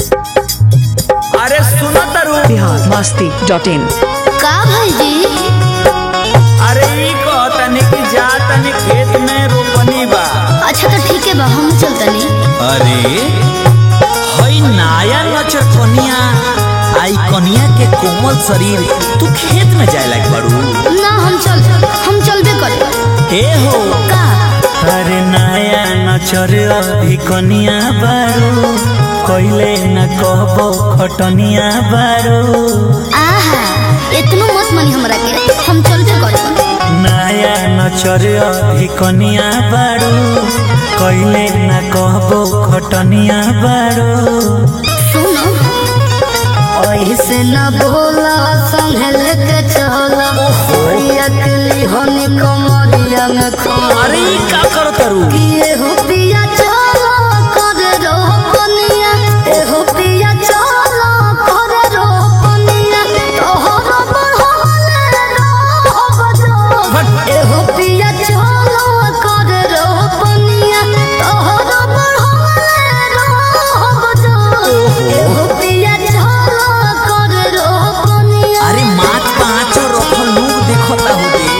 अरे सुनो तरु बिहार मस्ती डॉट इन का भाईजी अरे ई कहतनी कि जा तनी खेत में रोपनी बा अच्छा तो ठीक है बा हम चलतनी अरे हई नाया नचर कनिया आई कनिया के कोमल शरीर तू खेत में जाए लाग बाड़ू ना हम चल हम चलबे करे ए हो का अरे नाया नचर अभी कनिया बारू कइले न कहबो खटनिया बारू आहा इतना मत मनी हमरा के हम चलबे करे नाया नचर अभी कनिया बारू कइले न कहबो खटनिया बारू सुनो ऐसे न बोला संभल के चला अकली होनी कमरिया में खो अरे ई का करो तरु किए हो पिया चलो कर रो पनिया ए हो पिया चलो कर रो पनिया तोहर बढ़ले रो बजो ए हो पिया चलो कर रो पनिया तोहर बढ़ले रो बजो ए हो पिया चलो कर रो पनिया अरे माथ पाँचो रखल लोग देखता हो दे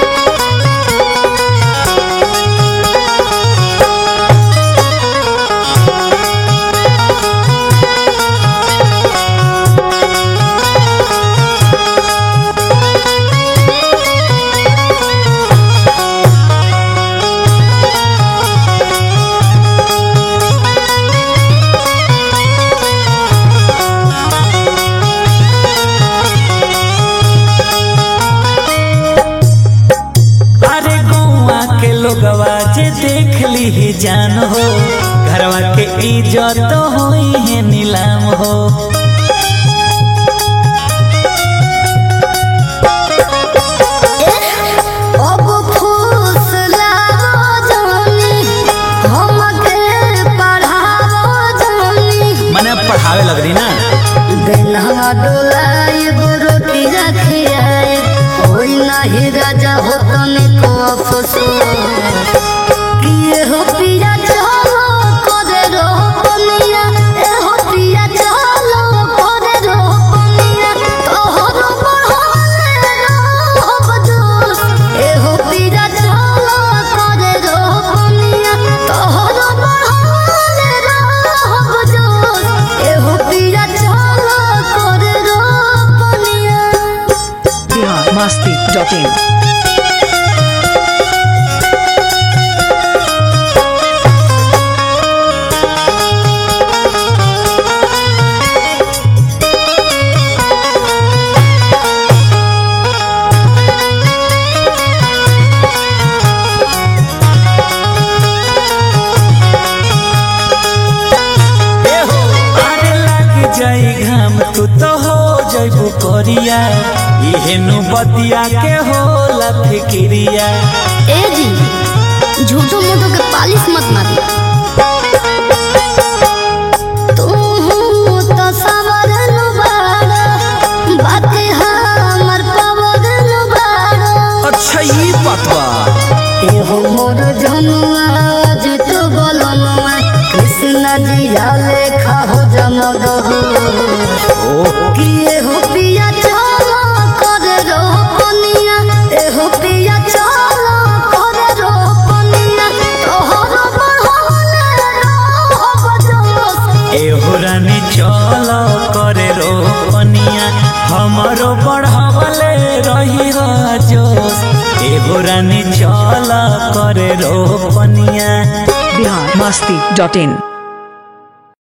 अरे गौवा के लोगवा जे देख ली ही जान हो घरवा के इज्जत होई है नीलाम हो अब खुश लागो जानी हमके पढ़ावो जानी मने पढ़ावे लग रही ना बेनवा डोलाई रोटी रखियाए कोई नहीं राजा हो तनिको अफसोस किए हो पिया चलो करे रो पनिया ए हो पिया चलो करे रो पनिया तोहर बढ़ले रो बजोस ए हो पिया चलो करे रो पनिया तोहर बढ़ले रो बजोस ए हो पिया चलो करे रो पनिया बिहार मस्ती डॉट इन ए हो अरे लग जाई घाम तू तो हो जइबू करिया इहे नु बतिया के होला फिकिरिया ए जी झूठो मूठो के पालिश मत मारी तू तो सवर नु बाड़ा बाते हमर पवर नु बाड़ा अच्छा ई बात बा ए हो मोर जनुआ आज तो बोलनुआ कृष्ण जी लेखा हो जमद हो किए हो पिया चलो करे रो पनिया ए हो पिया चलो करे रो पनिया तोहर बढ़ले रो बजोस एहो रानी चल करे रो पनिया हमरो बढ़ावले रही जोश एहो रानी चल करे रो पनिया बिहार मस्ती डॉट इन